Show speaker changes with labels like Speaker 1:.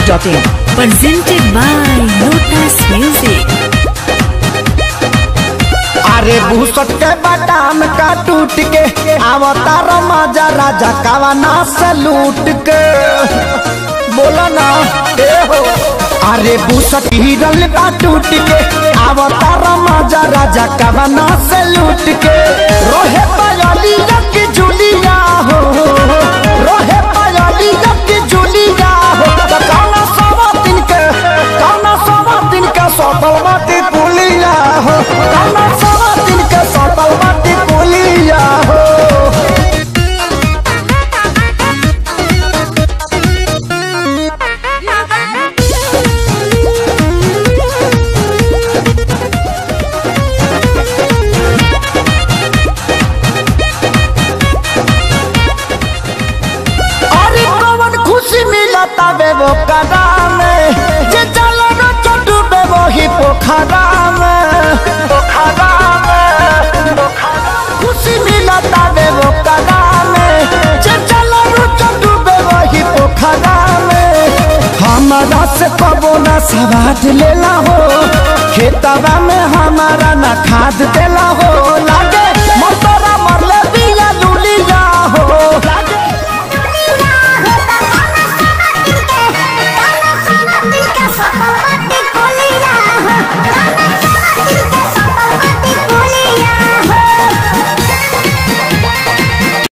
Speaker 1: masti.in.
Speaker 2: presented by Lotus Music.
Speaker 3: अरे भूसट के बादाम का टूट के अवतार मजा राजा कावाना से लूट के बोला ना ए हो अरे भूसट हिरल का टूट के अवतार मजा राजा कावाना से लूट के रोहे पायली की जुलिया हो रोहे पायली की जुलिया हो तो कौना सवा दिन के कौना सवा दिन के सफल माटी पुलिया हो कौना सवा दिन के सफल माटी पुलिया हो अरे कौन खुशी मिलता बे वो कदा में जे चलो न चटू बे वो ही पोखरा में पोखरा में खुशी मिलता बे वो कदा में जे चलो न चटू बे वो ही पोखरा में हमारा से कबो ना सवाद लेला हो खेतवा में हमारा ना खाद देला हो लागे